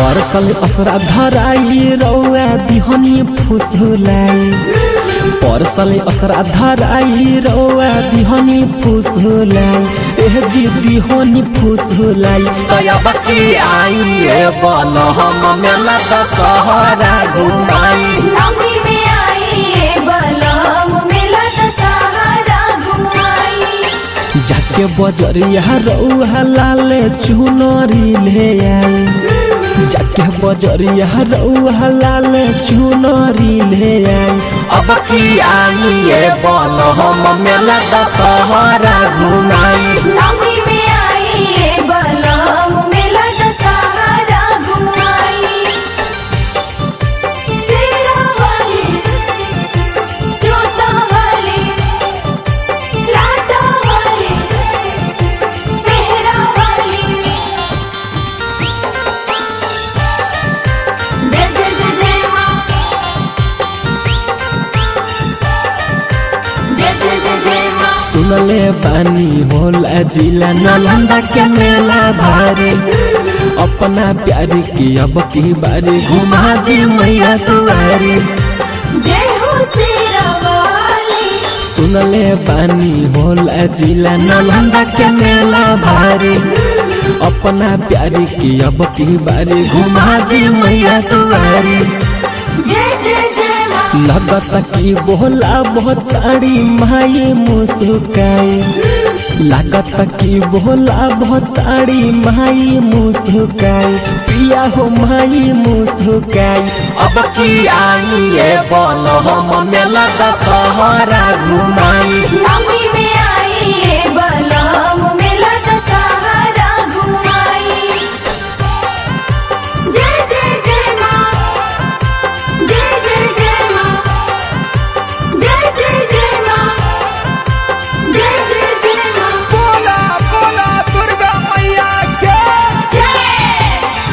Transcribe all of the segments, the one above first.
परसल असरा धराई रौआ दिहनी फुसुलाई परसल असरा धराई रौआ दिहनी फुसुलाई एह जी दिहनी फुसुलाई तयब की आई ए बन हम मेला दशहरा घुमाई नौकरी में आई ये बलम मेला दशहरा घुमाई जाके बजरिया रौआ लाले चुनरी ले आई जाके बजरिया रौआ लाले चुनरी ले आई अब की आई ए बन हम मेला दशहरा घुमाई नौकरी में आई ये बलम मेला दशहरा घुमाई शेरा वाली जोता वाली लाटा वाली मेहरा वाली जय जय जय जय माँ जय जय जय जय माँ सुनले बानी होला जिला नालंदा के मेला भारी अपना प्यारी की अब की बारी घुमा दी मैया दुआरी जय हो शेरा वाली सुनले बानी होला जिला नालंदा के मेला भारी अपना प्यारी की अब की बारी घुमा दी मैया दुआरी जय जय जय माँ लगत की बोला बहुतारी माई मुस्काई लागत की बोला बहुतारी माई मुस्काई पिया हो माई मुस्काई अब की आई ये बन हम मेला दशहरा घुमाई नौकरी में आई ये बलम मेला दशहरा घुमाई जय जय जय माँ जय जय जय माँ जय जय जय माँ जय जय जय माँ बोला बोला दुर्गा मैया के जय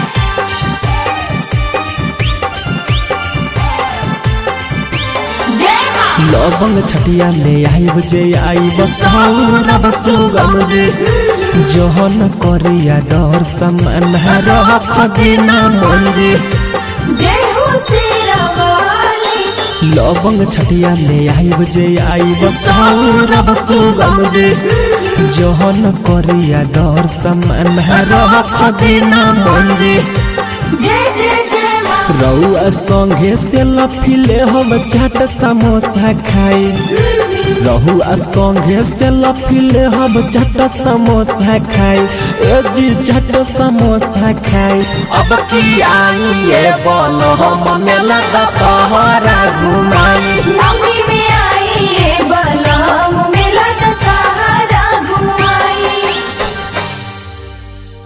जय माँ लवंग छटिया ले आई बजे आई बसौरा बसुगम जे जोहन करिया दर समान रह खदिना मंजे जय हो शेरा वाली लवंग छटिया ले आई बजे आई बसौरा बसुगम जे जोहन करिया दर समान रह खदिना मंजे जय जय जय माँ रउआ संगे से लफिले हम चाट समोसा खाई रहुआ संगे से लफिले हम चाट समोसा खाई ए जी चाट समोसा खाई अब की आई ए बन हम मेला दशहरा